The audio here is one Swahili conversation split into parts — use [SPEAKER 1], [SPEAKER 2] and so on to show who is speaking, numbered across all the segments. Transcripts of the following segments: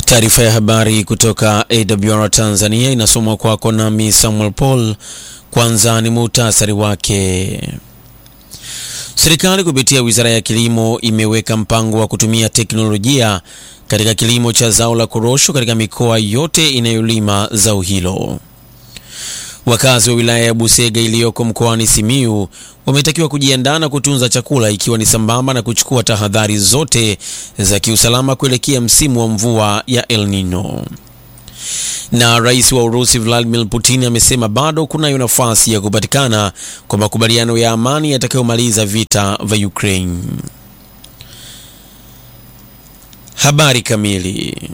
[SPEAKER 1] Taarifa ya habari kutoka AWR Tanzania inasomwa kwako nami Samuel Paul. Kwanza ni muhtasari wake. Serikali kupitia Wizara ya Kilimo imeweka mpango wa kutumia teknolojia katika kilimo cha zao la korosho katika mikoa yote inayolima zao hilo. Wakazi wa wilaya ya Busega iliyoko mkoani Simiyu wametakiwa kujiandaa na kutunza chakula ikiwa ni sambamba na kuchukua tahadhari zote za kiusalama kuelekea msimu wa mvua ya El Nino. Na rais wa Urusi Vladimir Putin amesema bado kunayo nafasi ya kupatikana kwa makubaliano ya amani yatakayomaliza vita vya Ukraine. Habari kamili.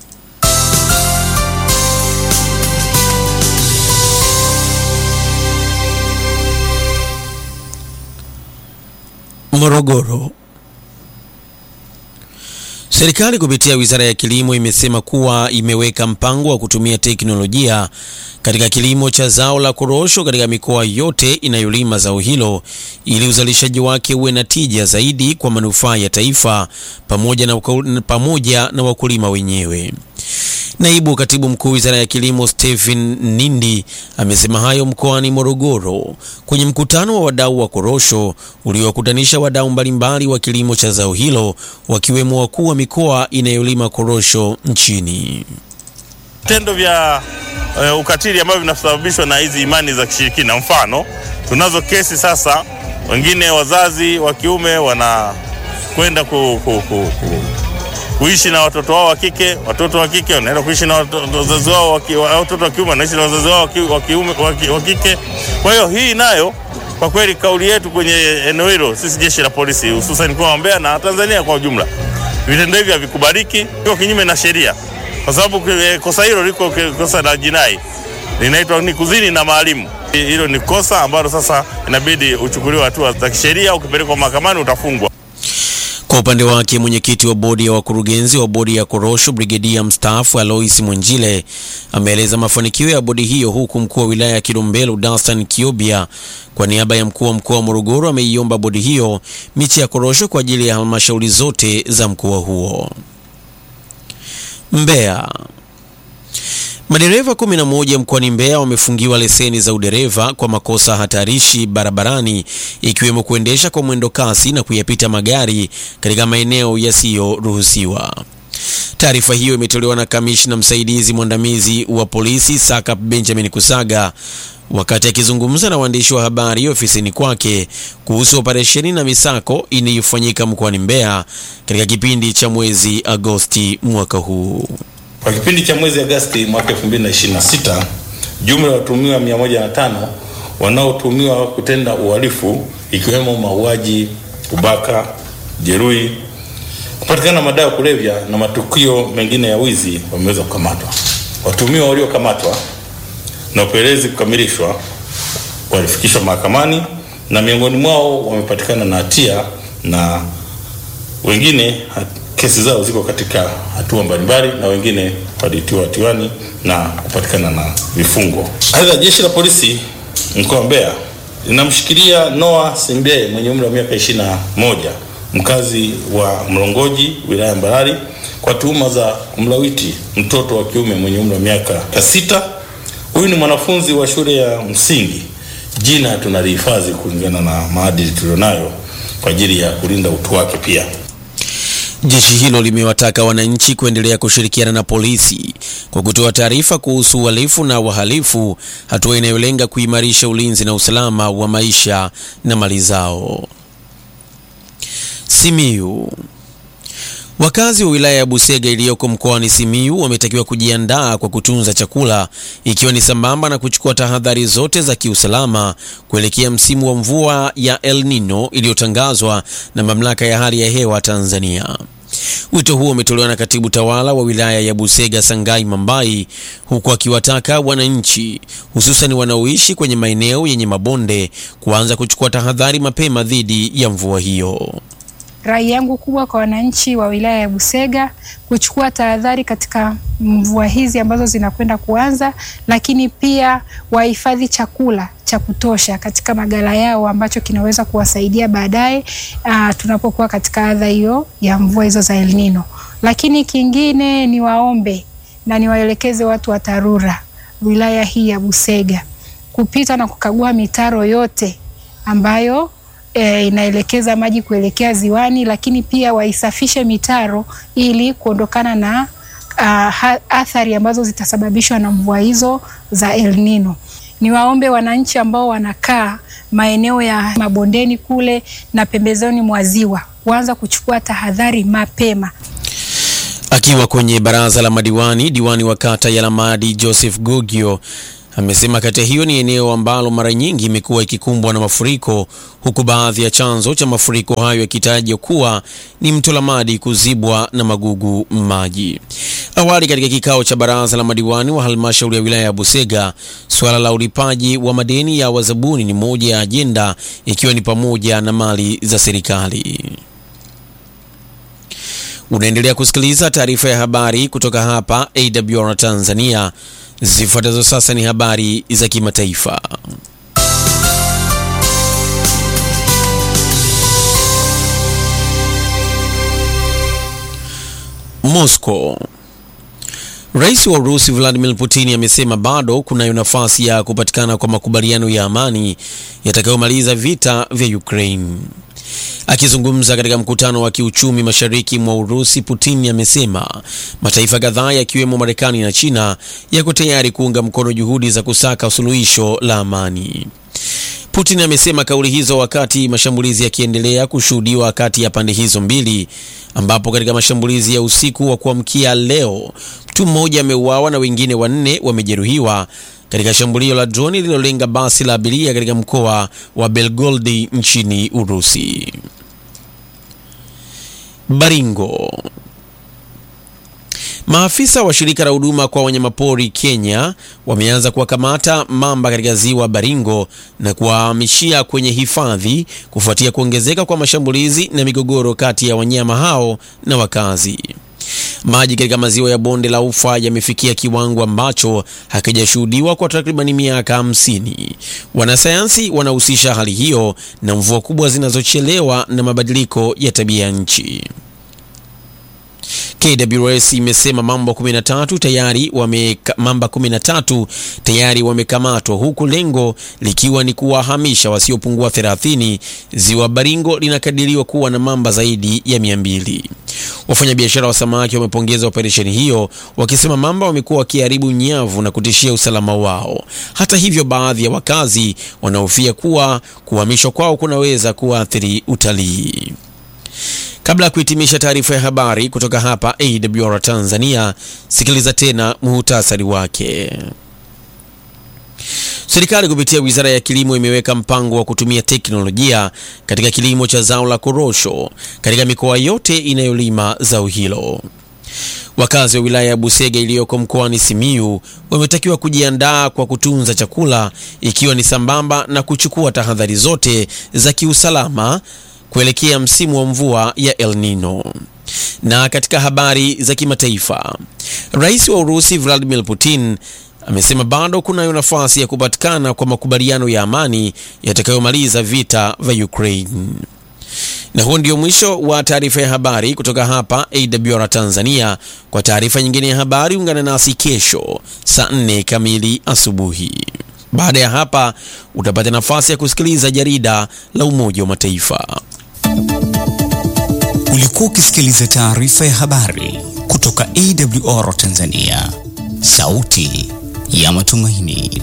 [SPEAKER 1] Morogoro. Serikali kupitia Wizara ya Kilimo imesema kuwa imeweka mpango wa kutumia teknolojia katika kilimo cha zao la korosho katika mikoa yote inayolima zao hilo ili uzalishaji wake uwe na tija zaidi kwa manufaa ya taifa pamoja na, pamoja na wakulima wenyewe. Naibu Katibu Mkuu Wizara ya Kilimo Stephen Nindi amesema hayo mkoani Morogoro kwenye mkutano wa wadau wa korosho uliowakutanisha wadau mbalimbali wa kilimo cha zao hilo wakiwemo wakuu wa mikoa inayolima korosho nchini.
[SPEAKER 2] Vitendo vya uh, ukatili ambavyo vinasababishwa na hizi imani za kishirikina. Mfano, tunazo kesi sasa, wengine wazazi wa kiume wanakwenda ku, ku, ku, ku kuishi na watoto wao wa kike, watoto wa kike wanaenda kuishi na wazazi wao, watoto wa kiume wanaishi na wazazi wao wa kiume wa kike. Kwa hiyo hii nayo kwa kweli, kauli yetu kwenye eneo hilo, sisi jeshi la polisi, hususan mkoa wa Mbeya na Tanzania kwa ujumla, vitendo hivi havikubaliki, iko kinyume na sheria, kwa sababu kosa hilo liko kosa la jinai, linaitwa ni kuzini na maalimu. Hilo ni kosa ambalo sasa inabidi uchukuliwe hatua za kisheria, ukipelekwa mahakamani utafungwa.
[SPEAKER 1] Kwa upande wake mwenyekiti wa bodi ya wakurugenzi wa bodi ya korosho brigedia mstaafu Alois Mwenjile ameeleza mafanikio ya bodi hiyo, huku mkuu wa wilaya ya Kilombero Dastan Kiobia kwa niaba ya mkuu wa mkoa wa Morogoro ameiomba bodi hiyo miche ya korosho kwa ajili ya halmashauri zote za mkoa huo. Mbeya. Madereva 11 mkoani Mbeya wamefungiwa leseni za udereva kwa makosa hatarishi barabarani ikiwemo kuendesha kwa mwendo kasi na kuyapita magari katika maeneo yasiyoruhusiwa. Taarifa hiyo imetolewa na kamishna msaidizi mwandamizi wa polisi Sakap Benjamin Kusaga wakati akizungumza na waandishi wa habari ofisini kwake kuhusu operesheni na misako inayofanyika mkoani Mbeya katika kipindi cha mwezi Agosti mwaka huu.
[SPEAKER 3] Kwa kipindi cha mwezi Agosti mwaka 2026, jumla ya watuhumiwa 105 wanaotuhumiwa kutenda uhalifu ikiwemo mauaji, ubaka, jeruhi, kupatikana madawa ya kulevya na matukio mengine ya wizi wameweza kukamatwa. Watuhumiwa waliokamatwa na upelelezi kukamilishwa walifikishwa mahakamani na miongoni mwao wamepatikana na hatia na wengine kesi zao ziko katika hatua mbalimbali na wengine walitiwa hatiani na kupatikana na vifungo. Aidha, jeshi la polisi mkoa wa Mbeya linamshikilia Noah Simbe mwenye umri wa miaka 21 mkazi wa Mlongoji wilaya ya Mbarali kwa tuhuma za kumlawiti mtoto wa kiume mwenye umri wa miaka sita. Huyu ni mwanafunzi wa shule ya msingi. Jina tunalihifadhi kulingana na maadili tulionayo kwa ajili ya kulinda utu wake pia.
[SPEAKER 1] Jeshi hilo limewataka wananchi kuendelea kushirikiana na polisi kwa kutoa taarifa kuhusu uhalifu na wahalifu, hatua inayolenga kuimarisha ulinzi na usalama wa maisha na mali zao. Simiyu. Wakazi wa wilaya ya Busega iliyoko mkoani Simiyu wametakiwa kujiandaa kwa kutunza chakula ikiwa ni sambamba na kuchukua tahadhari zote za kiusalama kuelekea msimu wa mvua ya El Nino iliyotangazwa na Mamlaka ya Hali ya Hewa Tanzania. Wito huo umetolewa na katibu tawala wa wilaya ya Busega Sangai Mambai, huku akiwataka wananchi hususan wanaoishi kwenye maeneo yenye mabonde kuanza kuchukua tahadhari mapema dhidi ya mvua hiyo.
[SPEAKER 4] Rai yangu kubwa kwa wananchi wa wilaya ya Busega kuchukua tahadhari katika mvua hizi ambazo zinakwenda kuanza, lakini pia wahifadhi chakula cha kutosha katika magala yao ambacho kinaweza kuwasaidia baadaye uh, tunapokuwa katika adha hiyo ya mvua hizo za El Nino. Lakini kingine ni waombe na niwaelekeze watu wa TARURA wilaya hii ya Busega kupita na kukagua mitaro yote ambayo e, inaelekeza maji kuelekea ziwani, lakini pia waisafishe mitaro ili kuondokana na uh, athari ambazo zitasababishwa na mvua hizo za El Nino. Niwaombe wananchi ambao wanakaa maeneo ya mabondeni kule na pembezoni mwa ziwa kuanza kuchukua tahadhari mapema.
[SPEAKER 1] Akiwa kwenye baraza la madiwani, diwani wa kata ya Lamadi Joseph Gogio amesema kata hiyo ni eneo ambalo mara nyingi imekuwa ikikumbwa na mafuriko, huku baadhi ya chanzo cha mafuriko hayo yakitajwa kuwa ni mto Lamadi kuzibwa na magugu maji. Awali katika kikao cha baraza la madiwani wa halmashauri ya wilaya ya Busega, suala la ulipaji wa madeni ya wazabuni ni moja ya ajenda, ikiwa ni pamoja na mali za serikali. Unaendelea kusikiliza taarifa ya habari kutoka hapa AWR Tanzania. Zifuatazo sasa ni habari za kimataifa. Moscow. Rais wa Urusi Vladimir Putin amesema bado kunayo nafasi ya kupatikana kwa makubaliano ya amani yatakayomaliza vita vya Ukraine. Akizungumza katika mkutano wa kiuchumi mashariki mwa Urusi, Putin amesema mataifa kadhaa yakiwemo Marekani na China yako tayari kuunga mkono juhudi za kusaka suluhisho la amani. Putin amesema kauli hizo wakati mashambulizi yakiendelea kushuhudiwa kati ya pande hizo mbili, ambapo katika mashambulizi ya usiku wa kuamkia leo mtu mmoja ameuawa na wengine wanne wamejeruhiwa katika shambulio la droni lililolenga basi la abiria katika mkoa wa Belgorod nchini Urusi. Baringo. Maafisa wa shirika la huduma kwa wanyamapori Kenya wameanza kuwakamata mamba katika ziwa Baringo na kuwahamishia kwenye hifadhi kufuatia kuongezeka kwa mashambulizi na migogoro kati ya wanyama hao na wakazi. Maji katika maziwa ya bonde la Ufa yamefikia kiwango ambacho hakijashuhudiwa kwa takribani miaka hamsini. Wanasayansi wanahusisha hali hiyo na mvua kubwa zinazochelewa na mabadiliko ya tabia ya nchi. KWS imesema mamba 13 tayari wame mamba 13 tayari wamekamatwa huku lengo likiwa ni kuwahamisha wasiopungua 30. Ziwa Baringo linakadiriwa kuwa na mamba zaidi ya 200. Wafanyabiashara wa samaki wamepongeza operesheni hiyo wakisema mamba wamekuwa wakiharibu nyavu na kutishia usalama wao. Hata hivyo, baadhi ya wakazi wanahofia kuwa kuhamishwa kwao kunaweza kuathiri utalii. Kabla ya kuhitimisha taarifa ya habari kutoka hapa AWR Tanzania, sikiliza tena muhutasari wake. Serikali kupitia Wizara ya Kilimo imeweka mpango wa kutumia teknolojia katika kilimo cha zao la korosho katika mikoa yote inayolima zao hilo. Wakazi wa wilaya ya Busega iliyoko mkoani Simiyu wametakiwa kujiandaa kwa kutunza chakula ikiwa ni sambamba na kuchukua tahadhari zote za kiusalama kuelekea msimu wa mvua ya El Nino. Na katika habari za kimataifa, Rais wa Urusi Vladimir Putin amesema bado kunayo nafasi ya kupatikana kwa makubaliano ya amani yatakayomaliza vita vya Ukraine. Na huo ndio mwisho wa taarifa ya habari kutoka hapa AWR Tanzania. Kwa taarifa nyingine ya habari ungana nasi kesho saa 4 kamili asubuhi. Baada ya hapa utapata nafasi ya kusikiliza jarida la Umoja wa Mataifa.
[SPEAKER 5] Ulikuwa ukisikiliza taarifa ya habari kutoka AWR Tanzania, sauti ya matumaini.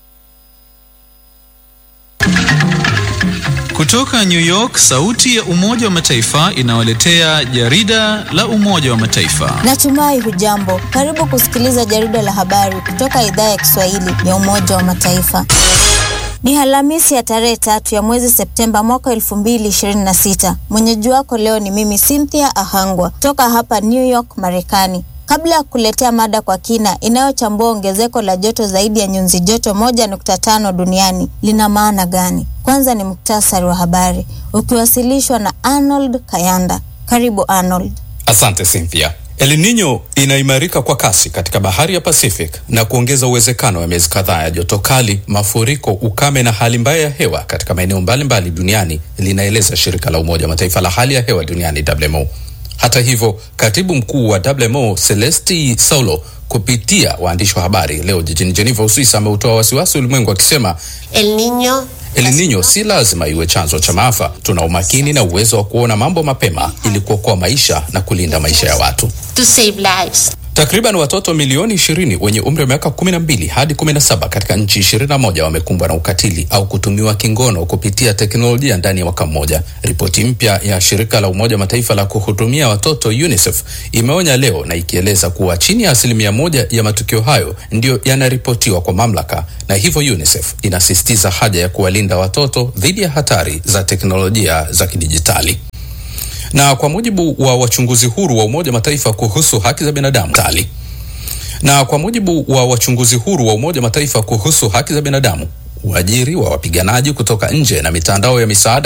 [SPEAKER 6] Kutoka New York, sauti ya Umoja wa Mataifa inawaletea jarida la Umoja wa Mataifa.
[SPEAKER 7] Natumai hujambo. Karibu kusikiliza jarida la habari kutoka idhaa ya Kiswahili ya Umoja wa Mataifa. Ni Alhamisi ya tarehe tatu ya mwezi Septemba mwaka elfu mbili ishirini na sita. Mwenyeji wako leo ni mimi Cynthia Ahangwa toka hapa New York, Marekani. Kabla ya kuletea mada kwa kina inayochambua ongezeko la joto zaidi ya nyuzi joto moja nukta tano duniani lina maana gani, kwanza ni muktasari wa habari ukiwasilishwa na Arnold Kayanda. Karibu Arnold.
[SPEAKER 8] Asante Cynthia. El Nino inaimarika kwa kasi katika bahari ya Pacific na kuongeza uwezekano wa miezi kadhaa ya joto kali, mafuriko, ukame na hali mbaya ya hewa katika maeneo mbalimbali duniani, linaeleza shirika la Umoja wa Mataifa la hali ya hewa duniani WMO. Hata hivyo, katibu mkuu wa WMO Celesti Saulo kupitia waandishi wa habari leo jijini Geneva, Uswisi, ameutoa wasiwasi ulimwengu akisema
[SPEAKER 9] El Niño
[SPEAKER 8] El Nino si lazima iwe chanzo cha maafa. Tuna umakini na uwezo wa kuona mambo mapema ili kuokoa maisha na kulinda maisha ya watu.
[SPEAKER 9] to save lives.
[SPEAKER 8] Takriban watoto milioni 20 wenye umri wa miaka 12 hadi 17 katika nchi 21 wamekumbwa na ukatili au kutumiwa kingono kupitia teknolojia ndani ya mwaka mmoja. Ripoti mpya ya shirika la Umoja wa Mataifa la kuhudumia watoto UNICEF imeonya leo na ikieleza kuwa chini ya asilimia moja ya matukio hayo ndiyo yanaripotiwa kwa mamlaka, na hivyo UNICEF inasisitiza haja ya kuwalinda watoto dhidi ya hatari za teknolojia za kidijitali na kwa mujibu wa wachunguzi huru wa Umoja wa Mataifa kuhusu haki za binadamu tali na kwa mujibu wa wachunguzi huru wa Umoja wa Mataifa kuhusu haki za binadamu, uajiri wa wapiganaji kutoka nje na mitandao ya misaada